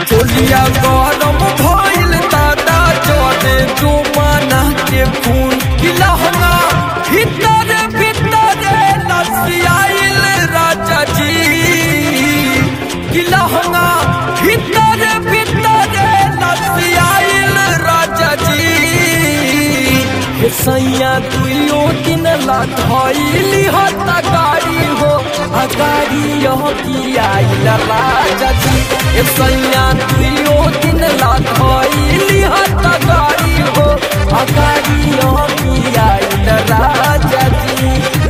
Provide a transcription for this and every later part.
चोलिया गरम भइल दादा चले जुमाना के खून की लहंगा भीतर भीतर लसियाइल राजा जी की लहंगा भीतर भीतर लसियाइल राजा जी हे सैया दुइयो दिन ला धइली हत गाड़ी हो आ गाड़ी यह की आइल राजा जी हे सैया दुइयो दिन ला धइली हत गाड़ी हो आ गाड़ी यह की आइल राजा जी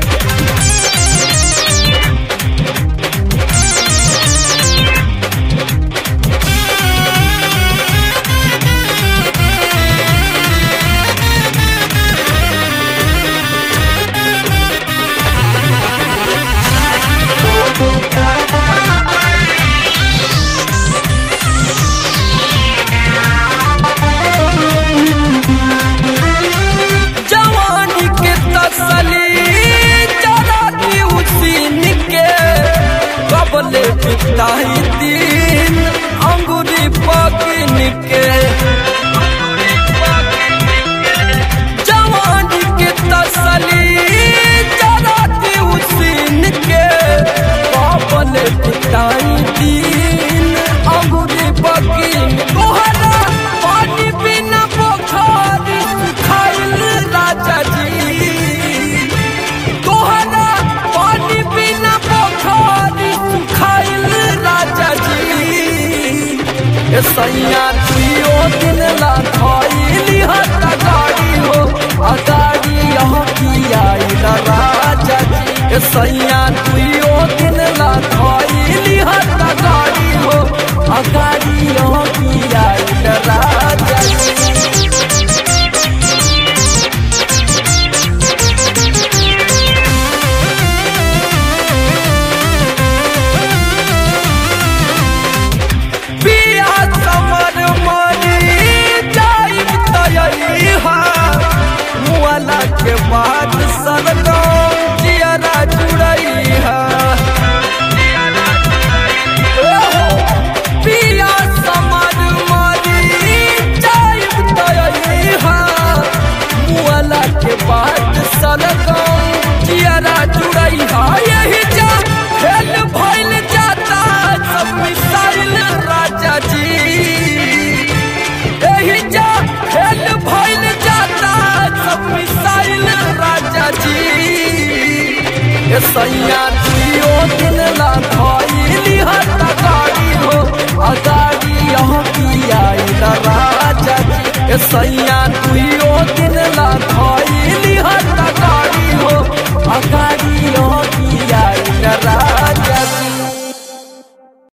जवानी के तसली जरा दी उसीन के कबले बिताई दिन अंगुरी पकिन के जवानी के तसली जरा दी उसीन के कबले बिताई दिन अंगुरी पकिन तोहरा पानी बिना पोखर खाइल राजा जी तोहरा पानी बिना पोखर खाइल राजा जी ए सैया दुइयो दिन ला खइली हत गाड़ी हो आ गाड़ी यहाँ की आइल राजा जी ए सैया दुइयो दिन ला खइली हत गाड़ी हो आ गाड़ी यहाँ की आइल राजा जी पिया समर मरी जाइब तयहा मुआला के बाद सरगम जियरा जुड़ैहा पिया समर मरी जाइब तयहा मुआला के बाद सरगम जियरा जुड़ैहा यही जा खेल भइल जाता सब मिसाइल राजा जी यही जा खेल भइल जाता सब मिसाइल राजा जी ए सैया दियो दिन ला धइली हत गाड़ी हो आ गाड़ी यहाँ की आइल राजा जी ए सैया